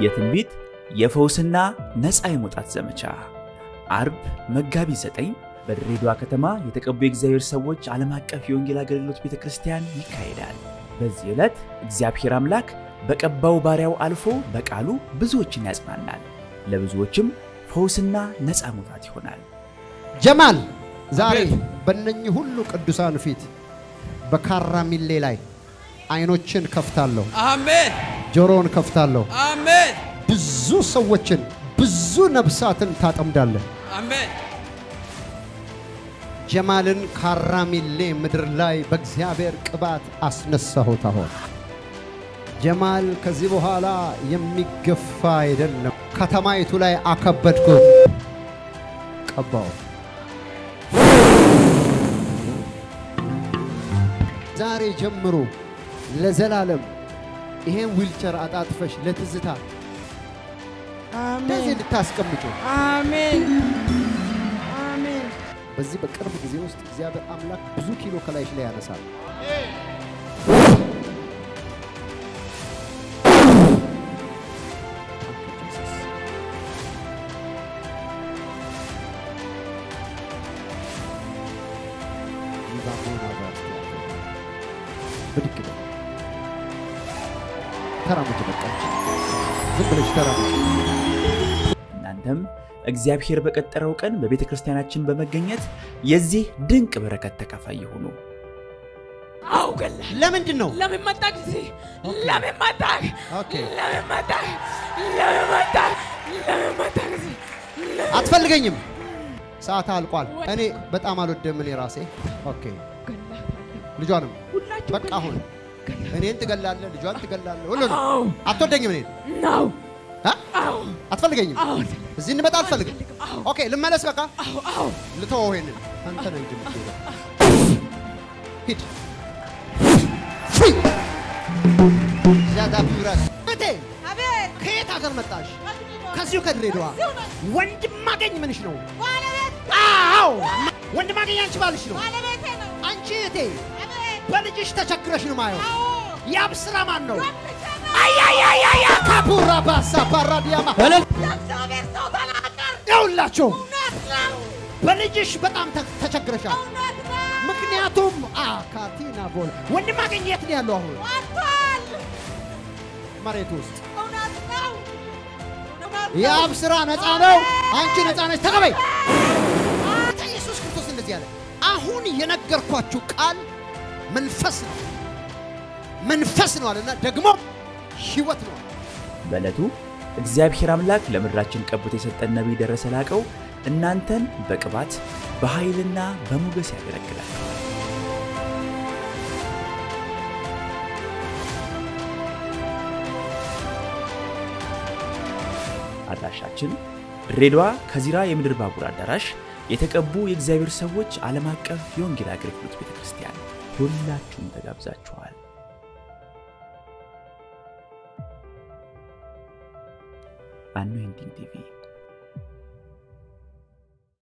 የትንቢት የፈውስና ነፃ የመውጣት ዘመቻ አርብ መጋቢት 9 በድሬዳዋ ከተማ የተቀቡ የእግዚአብሔር ሰዎች ዓለም አቀፍ የወንጌል አገልግሎት ቤተ ክርስቲያን ይካሄዳል። በዚህ ዕለት እግዚአብሔር አምላክ በቀባው ባሪያው አልፎ በቃሉ ብዙዎችን ያጽናናል፣ ለብዙዎችም ፈውስና ነፃ መውጣት ይሆናል። ጀማል ዛሬ በእነኚህ ሁሉ ቅዱሳን ፊት በካራሚሌ ላይ አይኖችን ከፍታለሁ፣ አሜን ጆሮውን ከፍታለሁ። አሜን ብዙ ሰዎችን ብዙ ነፍሳትን ታጠምዳለህ። አሜን ጀማልን ካራሚሌ ምድር ላይ በእግዚአብሔር ቅባት አስነሳሁት። አሁን ጀማል ከዚህ በኋላ የሚገፋ አይደለም። ከተማይቱ ላይ አከበድኩት፣ ቀባው። ዛሬ ጀምሮ ለዘላለም ይሄን ዊልቸር አጣጥፈሽ ለትዝታ እንደዚህ እንድታስቀምጩ አሜን አሜን በዚህ በቅርብ ጊዜ ውስጥ እግዚአብሔር አምላክ ብዙ ኪሎ ከላይሽ ላይ ያነሳል። ብድግ በይ። ተራመጅ፣ በቃች። ዝም ብለሽ ተራመጅ። እናንተም እግዚአብሔር በቀጠረው ቀን በቤተ ክርስቲያናችን በመገኘት የዚህ ድንቅ በረከት ተካፋይ ይሁኑ። አው ገላ ለምንድን ነው ለምን መጣህ እዚህ ለምን መጣህ ኦኬ ለምን መጣህ ለምን መጣህ ለምን መጣህ እዚህ አትፈልገኝም? ሰዓት አልቋል። እኔ በጣም አልወደም እኔ ራሴ። ኦኬ ልጇንም ሁላችሁ በቃ አሁን እኔን ትገላለህ፣ ልጇን ትገላለህ። ሁሉ አው አትወደኝም እኔን ነው አ? አው አትፈልገኝም? አው እዚህ እንመጣ አልፈልግም። አው ኦኬ ልመለስ። በቃ አው አው ልተወው ይሄንን። አንተ ነህ እንጂ የምትሄደው። ሂድ ፊ ዛዳ ቢራስ እቴ አቤት ከየት ሀገር መጣሽ? ከዚህ ከዚሁ ከድሬዳዋ። ከዚሁ ነው። ወንድም አገኝ ምንሽ ነው? ባለቤት አዎ ወንድም አገኝ አንቺ ባልሽ ነው። ባለቤቴ ነው። አንቺ እቴ አቤት በልጅሽ ተቸግረሽ ነው ማየው። አዎ ያብ ስራ ማን ነው? ወንድቼ ነው። አያያያያ ካፑራ ባሳ ፓራዲያማ የእግዚአብሔር ሰው ተናገር። ይኸውላችሁ እውነት ነው። በልጅሽ በጣም ተ- ተቸግረሻል። እውነት ነው። ምክንያቱም አካቲና ቦል ወንድም አገኝ የት ነው ያለው? አሁን ወጥቷል። መሬት ውስጥ እውነት ነው። እውነት ነው። የአብ ስራ ነፃ ነው። አንቺ ነፃ ነች። ተቀበይ። ጌታ ኢየሱስ ክርስቶስ እንደዚህ አለ። አሁን የነገርኳችሁ ቃል መንፈስ ነው፣ መንፈስ ነው አለና ደግሞ ህይወት ነው አለ። በዕለቱ እግዚአብሔር አምላክ ለምድራችን ቀብቶ የሰጠን ነቢይ ደረሰ ላቀው እናንተን በቅባት በኃይልና በሞገስ ያገለግላል። አድራሻችን ድሬዳዋ ከዚራ የምድር ባቡር አዳራሽ የተቀቡ የእግዚአብሔር ሰዎች ዓለም አቀፍ የወንጌል አገልግሎት ቤተ ክርስቲያን። ሁላችሁም ተጋብዛችኋል። አኖይንቲንግ ቲቪ